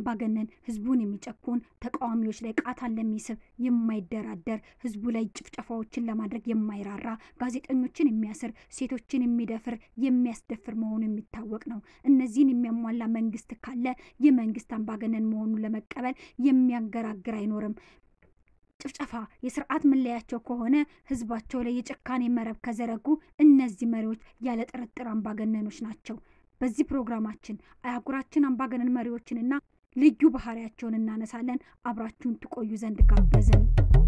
አምባገነን ህዝቡን የሚጨቁን ተቃዋሚዎች ላይ ቃታን ለሚስብ የማይደራደር ህዝቡ ላይ ጭፍጨፋዎችን ለማድረግ የማይራራ ጋዜጠኞችን የሚያስር ሴቶችን የሚደፍር የሚያስደፍር መሆኑ የሚታወቅ ነው። እነዚህን የሚያሟላ መንግስት ካለ ይህ መንግስት አምባገነን መሆኑን ለመቀበል የሚያገራግር አይኖርም። ጭፍጨፋ የስርዓት መለያቸው ከሆነ ህዝባቸው ላይ የጭካኔ መረብ ከዘረጉ እነዚህ መሪዎች ያለ ጥርጥር አምባገነኖች ናቸው። በዚህ ፕሮግራማችን አህጉራችን አምባገነን መሪዎችንና ልዩ ባህሪያቸውን እናነሳለን። አብራችሁን ትቆዩ ዘንድ ጋበዝን።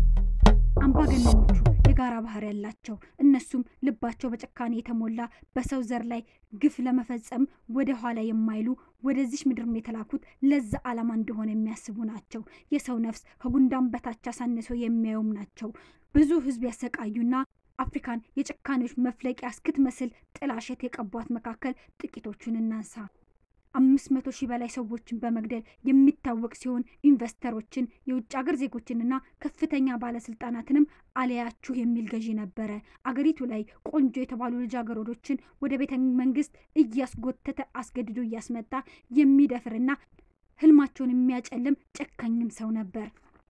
አምባገነኖቹ የጋራ ባህሪ ያላቸው እነሱም ልባቸው በጭካኔ የተሞላ በሰው ዘር ላይ ግፍ ለመፈጸም ወደ ኋላ የማይሉ ወደዚች ምድርም የተላኩት ለዛ ዓላማ እንደሆነ የሚያስቡ ናቸው። የሰው ነፍስ ከጉንዳን በታች አሳንሰው የሚያዩም ናቸው። ብዙ ህዝብ ያሰቃዩና አፍሪካን የጭካኔዎች መፍለቂያ እስክትመስል ጥላሸት የቀቧት መካከል ጥቂቶቹን እናንሳ። አምስት መቶ ሺህ በላይ ሰዎችን በመግደል የሚታወቅ ሲሆን ኢንቨስተሮችን፣ የውጭ ሀገር ዜጎችንና ከፍተኛ ባለስልጣናትንም አለያችሁ የሚል ገዢ ነበረ። አገሪቱ ላይ ቆንጆ የተባሉ ልጃገረዶችን ወደ ቤተ መንግስት እያስጎተተ አስገድዶ እያስመጣ የሚደፍርና ህልማቸውን የሚያጨልም ጨካኝም ሰው ነበር።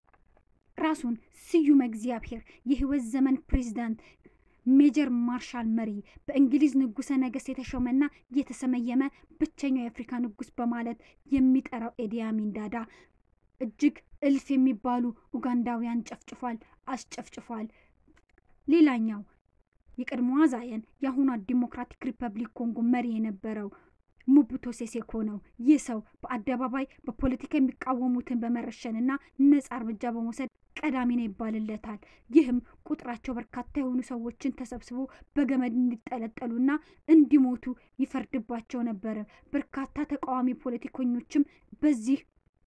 ራሱን ስዩም እግዚአብሔር የህይወት ዘመን ፕሬዚዳንት ሜጀር ማርሻል መሪ በእንግሊዝ ንጉሰ ነገስት የተሾመና የተሰመየመ ብቸኛው የአፍሪካ ንጉስ በማለት የሚጠራው ኤዲ አሚን ዳዳ እጅግ እልፍ የሚባሉ ኡጋንዳውያን ጨፍጭፏል፣ አስጨፍጭፏል። ሌላኛው የቀድሞዋ ዛየን የአሁኗ ዲሞክራቲክ ሪፐብሊክ ኮንጎ መሪ የነበረው ሙቡቶ ሴሴኮ ነው። ይህ ሰው በአደባባይ በፖለቲካ የሚቃወሙትን በመረሸንና ነጻ እርምጃ በመውሰድ ቀዳሚ ነው ይባልለታል። ይህም ቁጥራቸው በርካታ የሆኑ ሰዎችን ተሰብስቦ በገመድ እንዲጠለጠሉና እንዲሞቱ ይፈርድባቸው ነበር። በርካታ ተቃዋሚ ፖለቲከኞችም በዚህ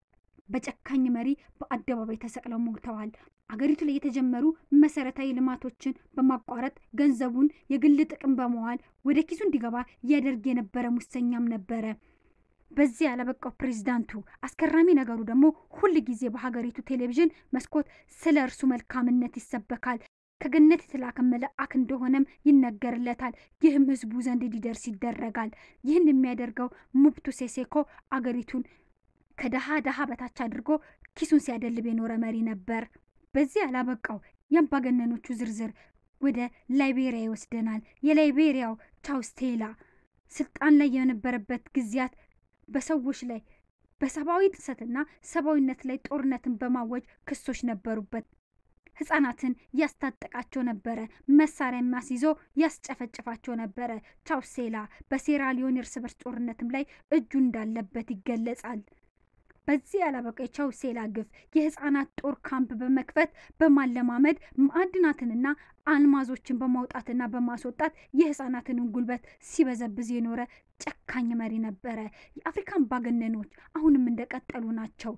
በጨካኝ መሪ በአደባባይ ተሰቅለው ሞተዋል። አገሪቱ ላይ የተጀመሩ መሰረታዊ ልማቶችን በማቋረጥ ገንዘቡን የግል ጥቅም በመዋል ወደ ኪሱ እንዲገባ ያደርግ የነበረ ሙሰኛም ነበረ። በዚህ ያለበቃው ፕሬዚዳንቱ አስገራሚ ነገሩ ደግሞ ሁል ጊዜ በሀገሪቱ ቴሌቪዥን መስኮት ስለ እርሱ መልካምነት ይሰበካል። ከገነት የተላከ መልአክ እንደሆነም ይነገርለታል። ይህም ህዝቡ ዘንድ እንዲደርስ ይደረጋል። ይህን የሚያደርገው ሙብቱ ሴሴኮ አገሪቱን ከደሃ ደሃ በታች አድርጎ ኪሱን ሲያደልብ የኖረ መሪ ነበር። በዚህ ያላበቃው የአምባገነኖቹ ዝርዝር ወደ ላይቤሪያ ይወስደናል። የላይቤሪያው ቻውስቴላ ስልጣን ላይ የነበረበት ጊዜያት በሰዎች ላይ በሰብአዊ ጥሰትና ሰብአዊነት ላይ ጦርነትን በማወጅ ክሶች ነበሩበት። ህጻናትን ያስታጠቃቸው ነበረ። መሳሪያ የሚያስይዞ ያስጨፈጭፋቸው ነበረ። ቻውሴላ በሴራሊዮን እርስ በርስ ጦርነትም ላይ እጁ እንዳለበት ይገለጻል። በዚህ ያላበቃ የቻውሴላ ግፍ የህፃናት ጦር ካምፕ በመክፈት በማለማመድ ማዕድናትንና አልማዞችን በማውጣትና በማስወጣት የህፃናትንን ጉልበት ሲበዘብዝ የኖረ ጨካኝ መሪ ነበረ። የአፍሪካ አምባገነኖች አሁንም እንደቀጠሉ ናቸው።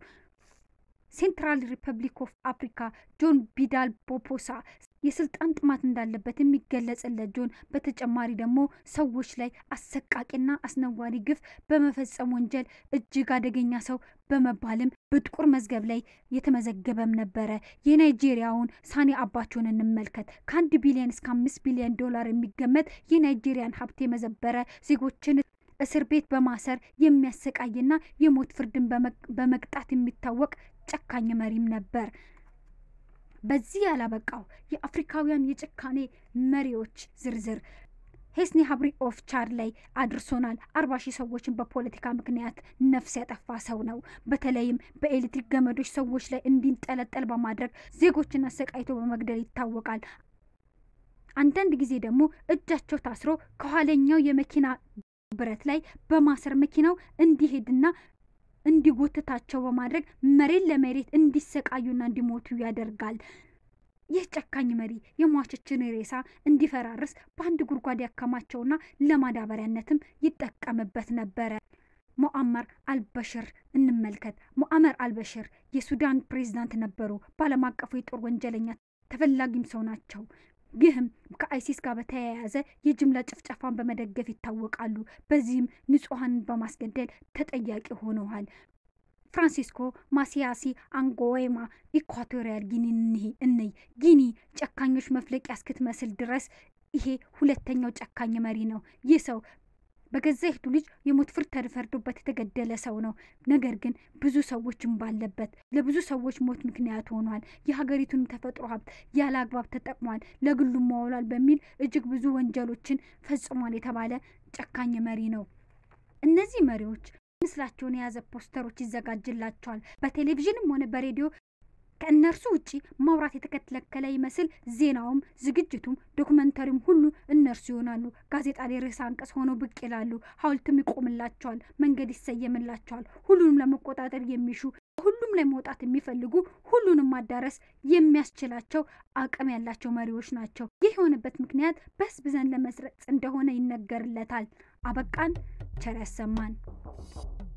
ሴንትራል ሪፐብሊክ ኦፍ አፍሪካ ጆን ቢዳል ቦፖሳ የስልጣን ጥማት እንዳለበት የሚገለጽለት ጆን በተጨማሪ ደግሞ ሰዎች ላይ አሰቃቂና አስነዋሪ ግፍ በመፈጸም ወንጀል እጅግ አደገኛ ሰው በመባልም በጥቁር መዝገብ ላይ የተመዘገበም ነበረ። የናይጄሪያውን ሳኒ አባቾን እንመልከት። ከአንድ ቢሊዮን እስከ አምስት ቢሊዮን ዶላር የሚገመት የናይጄሪያን ሀብት የመዘበረ ዜጎችን እስር ቤት በማሰር የሚያሰቃይና የሞት ፍርድን በመቅጣት የሚታወቅ ጨካኝ መሪም ነበር። በዚህ ያላበቃው የአፍሪካውያን የጭካኔ መሪዎች ዝርዝር ሄስኒ ሀብሪ ኦፍ ቻድ ላይ አድርሶናል። አርባ ሺህ ሰዎችን በፖለቲካ ምክንያት ነፍስ ያጠፋ ሰው ነው። በተለይም በኤሌክትሪክ ገመዶች ሰዎች ላይ እንዲንጠለጠል በማድረግ ዜጎችን አሰቃይቶ በመግደል ይታወቃል። አንዳንድ ጊዜ ደግሞ እጃቸው ታስሮ ከኋለኛው የመኪና ብረት ላይ በማሰር መኪናው እንዲሄድና እንዲጎትታቸው በማድረግ መሬት ለመሬት እንዲሰቃዩና እንዲሞቱ ያደርጋል። ይህ ጨካኝ መሪ የሟቾችን ሬሳ እንዲፈራርስ በአንድ ጉድጓድ ያከማቸውና ለማዳበሪያነትም ይጠቀምበት ነበረ። ሞአመር አልበሽር እንመልከት። ሞአመር አልበሽር የሱዳን ፕሬዝዳንት ነበሩ። በዓለም አቀፉ የጦር ወንጀለኛ ተፈላጊም ሰው ናቸው። ይህም ከአይሲስ ጋር በተያያዘ የጅምላ ጭፍጨፋን በመደገፍ ይታወቃሉ። በዚህም ንጹሐንን በማስገደል ተጠያቂ ሆነዋል። ፍራንሲስኮ ማሲያሲ አንጎዌማ ኢኳቶሪያል ጊኒ እንይ። ጊኒ ጨካኞች መፍለቂያ እስክትመስል ድረስ ይሄ ሁለተኛው ጨካኝ መሪ ነው። ይህ ሰው በገዛ እህቱ ልጅ የሞት ፍርድ ተፈርዶበት የተገደለ ሰው ነው። ነገር ግን ብዙ ሰዎችም ባለበት ለብዙ ሰዎች ሞት ምክንያት ሆኗል። የሀገሪቱንም ተፈጥሮ ሀብት ያለ አግባብ ተጠቅሟል፣ ለግሉም ማውሏል በሚል እጅግ ብዙ ወንጀሎችን ፈጽሟል የተባለ ጨካኝ መሪ ነው። እነዚህ መሪዎች ምስላቸውን የያዘ ፖስተሮች ይዘጋጅላቸዋል። በቴሌቪዥንም ሆነ በሬዲዮ ከእነርሱ ውጪ ማውራት የተከለከለ ይመስል ዜናውም፣ ዝግጅቱም፣ ዶክመንተሪም ሁሉ እነርሱ ይሆናሉ። ጋዜጣ ላይ ርዕሰ አንቀጽ ሆነው ብቅ ይላሉ። ሐውልትም ይቆምላቸዋል፣ መንገድ ይሰየምላቸዋል። ሁሉንም ለመቆጣጠር የሚሹ ሁሉም ላይ መውጣት የሚፈልጉ ሁሉንም ማዳረስ የሚያስችላቸው አቅም ያላቸው መሪዎች ናቸው። ይህ የሆነበት ምክንያት በህዝብ ዘንድ ለመስረጽ እንደሆነ ይነገርለታል። አበቃን። ቸር ያሰማን።